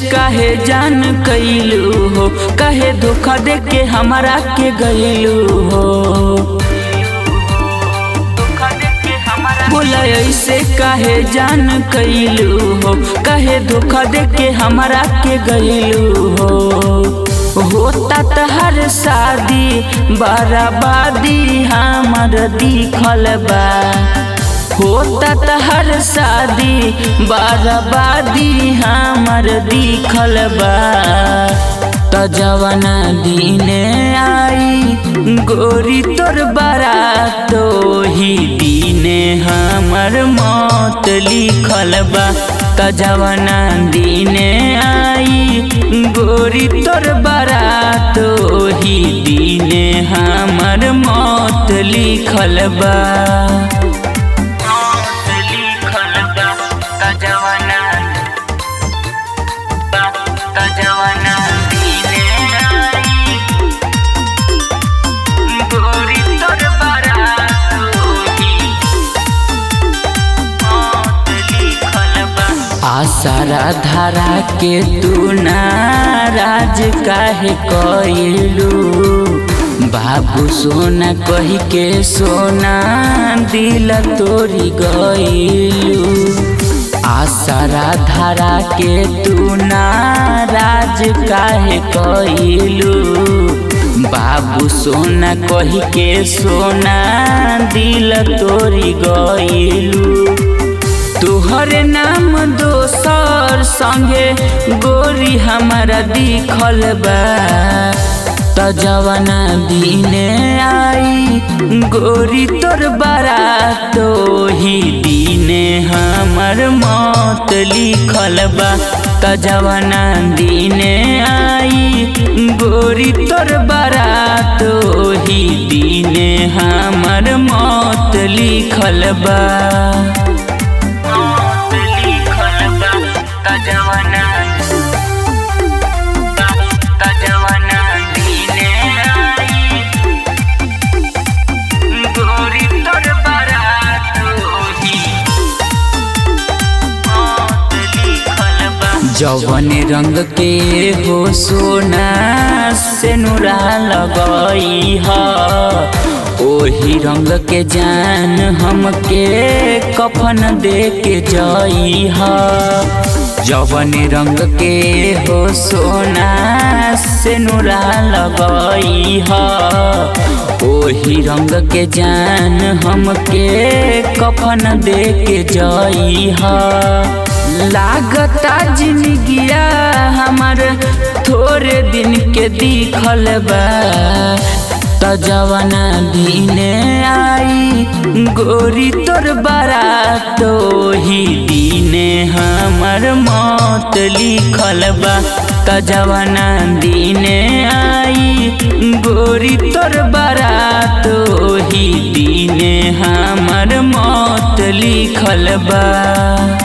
काहे जान कैलू हो काहे धोखा दे के हमरा के गैलू हो बोला ऐसे काहे जान कैलू हो काहे धोखा दे के हमरा के गैलू हो होता तहर शादी बराबादी हमर दिखल बा होता तहर शादी बराबादी हमर दिखल बा त जवना दिने आई गोरी तोर बारात ही दिने हमर मौत लिखल बा त जवना दिने आई गोरी तोर बारात ही दिने हमर मौत लिखल बा आसारा धारा के तू नाराज काहे कइलू बाबू सोना कही के सोना दिल तोरी गइलू आसारा धारा के तू नाराज काहे कइलू बाबू सोना कही के सोना दिल तोरी गइलू तुहर नाम दोसर संगे गोरी हमारा दिखल बा त जवना दिने आई गोरी तोर बारात ही दिने हमर मौत लिखल बा त जवना दिने आई गोरी तोर बारात ही दिने हमर मौत लिखल बा जवन रंग के हो सोना से नुरा लगई ह ओही रंग के जान हमके कफन दे के जई ह जवन रंग के हो सोना से नुरा लगई ह ओही रंग के जान हमके कफन दे के जई ह लागता जिंदगिया हमार थोड़े दिन के दिखल बा त जवना दिने आई गोरी तोर बारात ही दिने हमर मौत लिखल बा त जवना दिने आई गोरी तोर बारात ही दिने हमर मौत लिखल बा